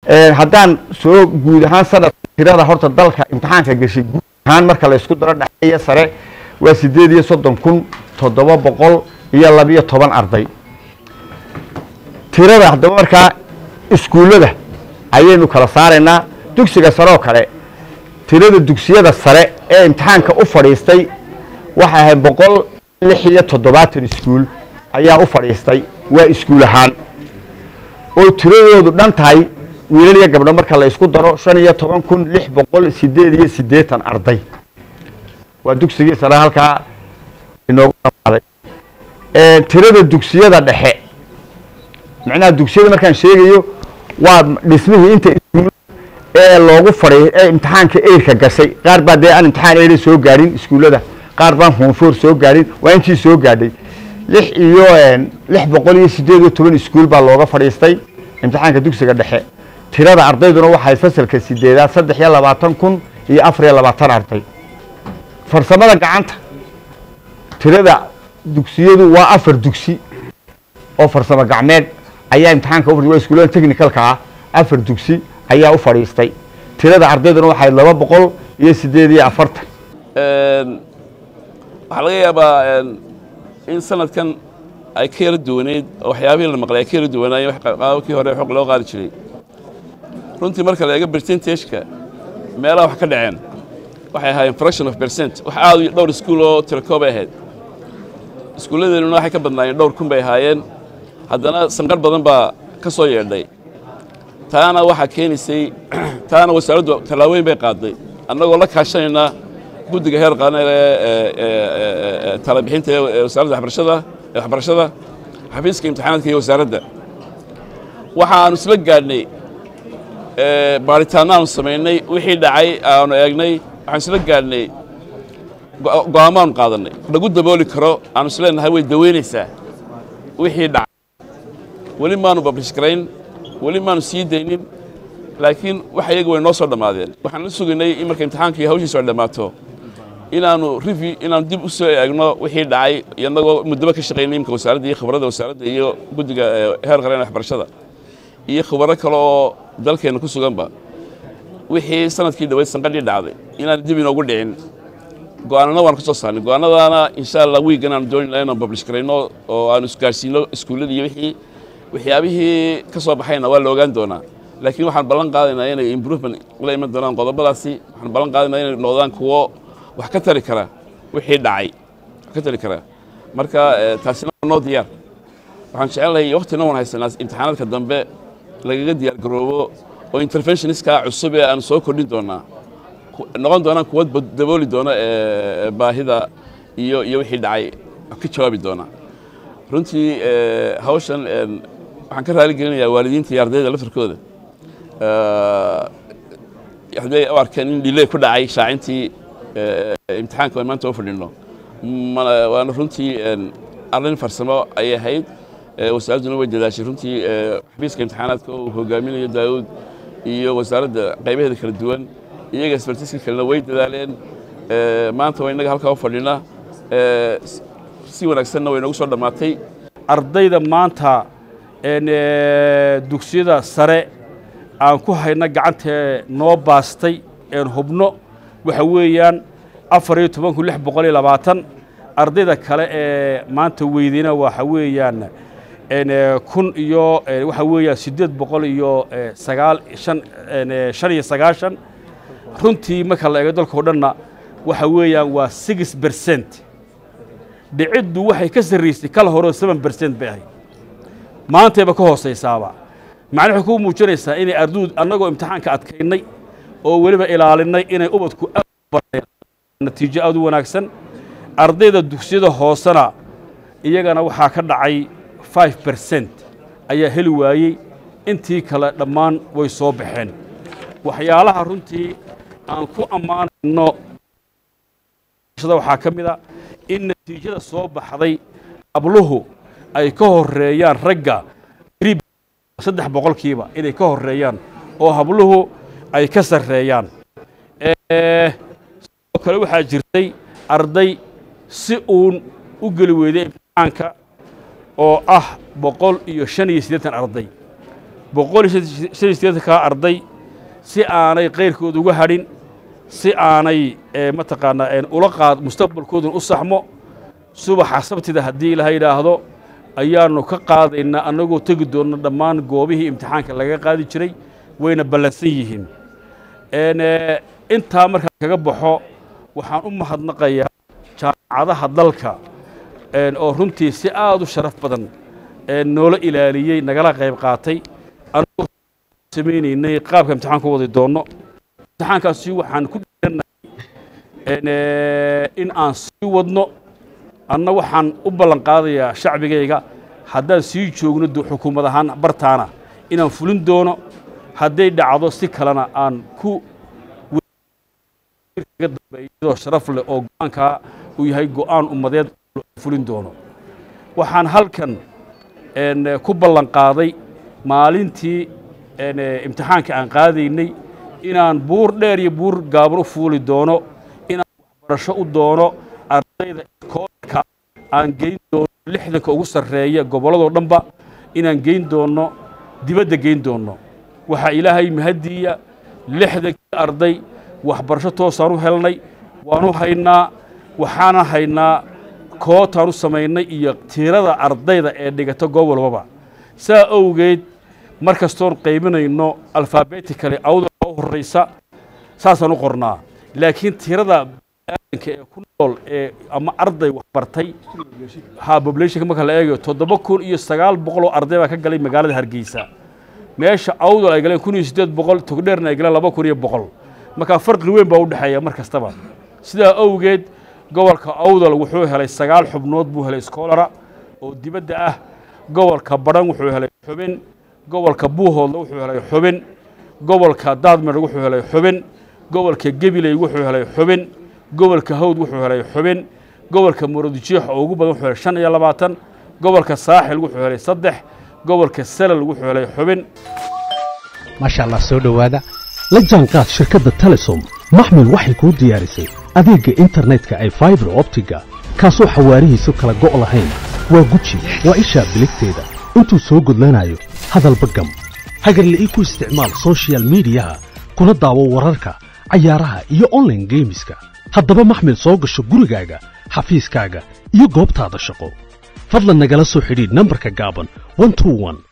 haddaan soo guud ahaan sanad tirada horta dalka imtixaanka gashay guud ahaan marka la isku daro dhexeeya sare waa sideed iyo soddon kun toddoba boqol iyo labiyo toban arday tirada haddaba markaa iskuullada ayaynu kala saaraynaa dugsiga sare oo kale tirada dugsiyada sare ee imtixaanka u fadhiistay waxay ahayd boqol lix iyo toddobaatan iskuul ayaa u fadhiistay waa iskuul ahaan oo tiradoodu dhan tahay wiilal iyo gabdho marka la isku daro shan iyo toban kun lix boqol sideed iyo siddeetan arday waa dugsigii sare halkaa inoogu dhamaaday tirada dugsiyada dhexe macnaha dugsiyada markaan sheegayo waa dhismihii inta iskuul ee loogu fadhiy ee imtixaanka eyrka gashay qaar baa dee aan imtixaan eyra soo gaadhin iskuullada qaar baan hoonfoor soo gaadhin waa intii soo gaadhay lix iyo lix boqol iyo siddeed iyo toban iskuul baa looga fadhiistay imtixaanka dugsiga dhexe tirada ardayduna waxay fasalka sideedaad saddex iyo labaatan kun iyo afar iyo labaatan arday farsamada gacanta tirada dugsiyadu waa afar dugsi oo farsamo gacmeed ayaa imtixaanka u waa iskuullada technicalka ah afar dugsi ayaa u fadhiistay tirada ardayduna waxay laba boqol iyo siddeed iyo afartan waxaa laga yaabaa in sanadkan ay ka yara duwaneyd oo waxyaabihii la maqlay ay ka yara duwanaayeen qaababkii hore xog loo qaadi jiray runtii marka la eego percentageka meelaha wax ka dhaceen waxay ahaayeen fraction of percent wax aad u dhowr iskuul oo tirakoo bay ahayd iskuulladeennuna waxay ka badnaayeen dhowr kun bay ahaayeen haddana sanqar badan baa ka soo yeedhay taana waxaa keenaysay taana wasaaraddu tallaabooyin bay qaaday annagoo la kaashanayna guddiga heer qaran ee talabixinta ee wasaaradda waxbarashada ee waxbarashada xafiiska imtixaanaadka iyo wasaaradda waxa aanu isla gaadhnay baaritaanno aanu samaynay wixii dhacay aanu eegnay waxaanu isla gaadhnay go'aamaanu qaadannay lagu dabooli karo aanu isleenahay way daweynaysaa wixii dhacay weli maanu bablish garayn weli maanu sii daynin laakiin wax iyaga way noo soo dhammaadeen waxaan la sugaynay in marka imtixaanka iyo hawshiisu ay dhammaato inaanu rivi inaanu dib u soo eegno wixii dhacay inagoo muddaba ka shaqaynay imka wasaaradda iyo khibradda wasaaradda iyo guddiga heer qaran waxbarashada iyo khibaro kale oo dalkeenna ku suganba wixii sanadkii dhaweyd sanqadhii dhacday inaan dib inoogu dhicin go'aanana waan ka soo saarnay go'aanadaana insha allah wiigan aanu dooni lahay inaan bablish garayno oo aanu isgaarsiino iskuullada iyo wixii waxyaabihii ka soo baxayna waa la ogaan doonaa laakiin waxaan ballan qaadaynaa inay improvement la iman doonaan qodobadaasi waxaan ballan qaadaynaa inay noqdaan kuwo wax ka tari kara wixii dhacay wax ka tari kara marka taasina noo diyaar waxaan jecelnahay waktina waan haysanaa imtixaanaadka dambe lagaga diyaar garoobo oo interventionistka cusub ee aanu soo kordhin doonaa noqon doonaan kuwa dabooli doona baahida iyo iyo wixii dhacay ka jawaabi doona runtii hawshan waxaan ka raali gelinayaa waalidiinta iyo ardayda laftarkooda hadday u arkeen in dhiley ku dhacay shaacintii imtixaanka maanta u fadhino waana runtii arrin farsamo ayay ahayd wasaaradduna way dadaashay runtii xafiiska imtixaanaadka uu hogaaminayo daawud iyo wasaaradda qaybaheeda kala duwan iyaga isbartiska kalena way dadaaleen maanta waa innaga halkaa u fadhina si wanaagsanna way noogu soo dhammaatay ardayda maanta dugsiyada sare aan ku hayna gacantee noo baastay een hubno waxa weeyaan afar iyo toban kun lix boqol iyo labaatan ardayda kale ee maanta weydeyna waxa weeyaan kun iyo waxa weeyaan siddeed boqol iyo sagaal shan shan iyo sagaashan runtii marka la eego dalkao dhanna waxa weeyaan waa six bercent dhiciddu waxay ka sarraysay kala horeo seven bercent bay ahayd maantayba ka hoosaysaaba macna waxay kuu muujinaysaa inay arduu annagoo imtixaanka adkaynay oo weliba ilaalinay inay ubadku natiijo aad u wanaagsan ardayda dugsiyada hoosena iyagana waxaa ka dhacay five bercent ayaa heli waayey intii kale dhammaan way soo baxeen waxyaalaha runtii aan ku ammaanayno waxaa ka mid a in natiijada soo baxday abluhu ay ka horeeyaan ragga saddex boqolkiiba inay ka horeeyaan oo habluhu ay ka sarreeyaan sidoo kale waxaa jirtay arday si uun u geli weyday imtixaanka oo ah boqol iyo shan iyo siddeetan arday boqol iyo shan iyo siddeetankaa arday si aanay kayrkood uga hadhin si aanay mataqaanaa ula qaad mustaqbalkooduna u saxmo subaxa sabtida haddii ilaha yidhaahdo ayaannu ka qaadaynaa annagoo tegi doonno dhammaan goobihii imtixaanka laga qaadi jiray wayna ballansan yihiin intaa markaan kaga baxo waxaan u mahadnaqayaa jaamacadaha dalka oo runtii si aad u sharaf badan noola ilaaliyey nagala qayb qaatay annagoo samaynaynay qaabka imtixaan ku wadi doonno imtixaankaasi waxaan ku dhiranay in aan sii wadno anna waxaan u ballan qaadayaa shacbigayga haddaan sii joogno xukuumad ahaan bartaana inaan fulin doono hadday dhacdo si kalena aan ku dambeeyadoo sharaf leh oo go'aankaa uu yahay go'aan ummadeed fulin doono waxaan halkan ku ballan qaaday maalintii imtixaanka aan qaadaynay inaan buur dheer iyo buur gaaban u fuuli doono inaan waxbarasho u doono ardayda iskoolka aan geyn doono lixdanka ugu sarreeya gobolladoo dhanba inaan geyn doonno dibadda geyn doonno waxaa ilaahay mahaddiiya lixdankii arday waxbarasho toosaan u helnay waanu haynaa waxaana haynaa kootaan u samaynay iyo tirada ardayda ee dhigata goob walbaba saa awgeed mar kastoon qaybinayno alfabeticale awda oo horraysa saasaan u qornaa laakiin tirada aadanka ee ku nool ee ama arday waxbartay ha populationka marka la eegayo toddoba kun iyo sagaal boqol oo arday baa ka galay magaalada hargeysa meesha awdal ay galeen kun iyo siddeed boqol togdheerna ay galeen laba kun iyo boqol markaa farqi weyn baa u dhexeeya mar kastaba sidaa awgeed gobolka awdal wuxuu helay sagaal xubnood buu helay skoolara oo dibadda ah gobolka badhan wuxuu helay xubin gobolka buuhoodla wuxuu helay xubin gobolka daadmer wuxuu helay xubin gobolka gebiley wuxuu helay xubin gobolka hawd wuxuu helay xubin gobolka muradjiix oo ugu badan wuxuu helay shan iyo labaatan gobolka saaxil wuxuu helay saddex gobolka salal wuxuu helay xubin maasha allah soo dhowaada la jaanqaad shirkadda telesom maxmil waxay kuu diyaarisay adeegga internetka ay faibar optiga kaasoo xawaarihiisu kala go' lahayn waa guji waa ishaa biligteeda intuu soo gudlanayo hadalba gam hagarla'ii ku isticmaal sochial midiyaha kuna daawo wararka cayaaraha iyo onlaine geemiska haddaba maxmil soo gasho gurigaaga xafiiskaaga iyo goobtaada shaqo fadlan nagala soo xidhiidh nambarka gaaban